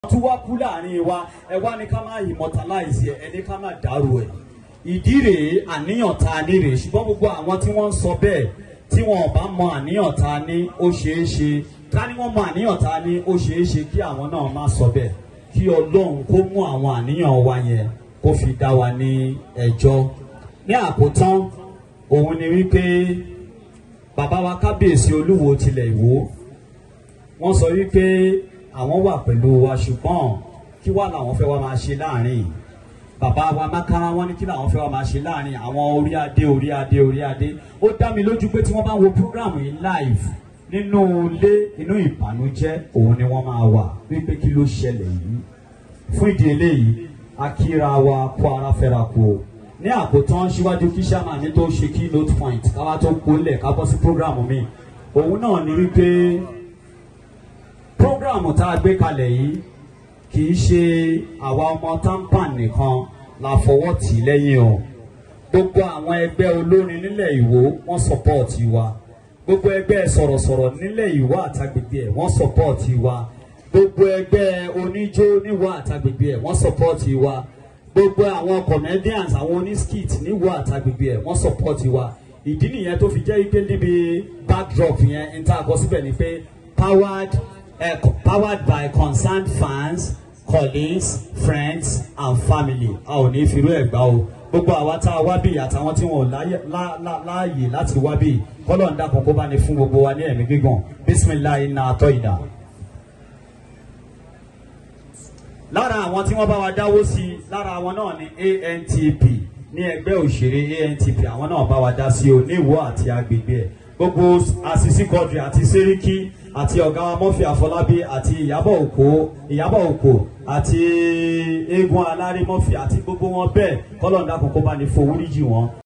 tí wá kú láàrin wa ẹ wá ní ká má immortalize ẹ ẹ ní ká má dàrú ẹ ìdí rèé àníyàn tá a ní rèé ṣùgbọ́n gbogbo àwọn tí wọ́n ń sọ bẹ́ẹ̀ tí wọn ò bá mọ àníyàn tá a ní ó ṣeé ṣe ká ní wọ́n mọ àníyàn tá a ní ó ṣeé ṣe kí àwọn náà má sọ bẹ́ẹ̀ kí ọlọ́run kó mú àwọn àníyàn wa yẹn kó fi dá wa ní ẹjọ́ ní àkótán òun ni wípé bàbá wa kábíyèsí olúwo tilẹ̀ ìwó wọ́n sọ wípé àwọn wà pẹ̀lú wa ṣùgbọ́n kí wá làwọn fẹ́ wá máa ṣe láàrin bàbá wa mákàrá wọn ní kí làwọn fẹ́ wá máa ṣe láàrin àwọn orí adé orí adé orí adé ó dá mi lójú pé tí wọ́n bá wo program yìí live nínú ilé inú ìbànújẹ́ òun ni wọ́n máa wà wípé kí ló ṣẹlẹ̀ yìí fún ìdí eléyìí akíra wa kó ara fẹ́ra kú o ní àkótán síwájú kí sàmà ní tó ṣe key note point káwá tó kólẹ̀ ká bọ́ sí program mi òun náà ni wípé program tá a gbé kalẹ̀ yìí kì í ṣe àwa ọmọ tampan nìkan la fọwọ́ tì í lẹ́yìn o gbogbo àwọn ẹgbẹ́ olórin nílẹ̀ ìwó wọ́n sọpọ́ọ̀tì wa gbogbo ẹgbẹ́ sọ̀rọ̀sọ̀rọ̀ nílẹ̀ ìwó àtàgbègbè ẹ̀ wọ́n sọpọ́ọ̀tì wa gbogbo ẹgbẹ́ oníjó níwó àtàgbègbè ẹ̀ wọ́n sọpọ́ọ̀tì wa gbogbo àwọn comedians àwọn onískit níwó àtàgbègbè ẹ̀ wọ́n sọpọ́ọ̀tì wa ìdí nìyẹn tó fi jẹ́ ike níbi backdrop yẹn n ta àkọsíbẹ̀ ni pé powered uh, powered by concerned fans colleagues friends and family a ò ní firú ẹ̀ gbá o gbogbo àwa tá a wá bí àtàwọn tí wọn ò láàyè láti wá bí kọ́lọ̀ ń dàpọ̀ kó bá ní fún gbogbo wa ní ẹ̀mí gígùn bisimilayi na àtọ́ ìdá. lára àwọn tí wọ́n bá wa dáwó sí i lára àwọn náà ni antp ní ẹgbẹ́ òṣèré antp àwọn náà bá wa dá sí o ní ìwọ àti agbègbè ẹ̀ gbogbo àṣìṣí kọdri àti sẹ́ríkì àti ọ̀gá wa mọ́fì àfọlábí àti ìyábọ̀ òkò ìyábọ̀ òkò àti eégún alárí mọ́fì àti gbogbo wọn bẹ́ẹ̀ kọ́lọ̀ ń dákun kó bá ní fowó níjì wọn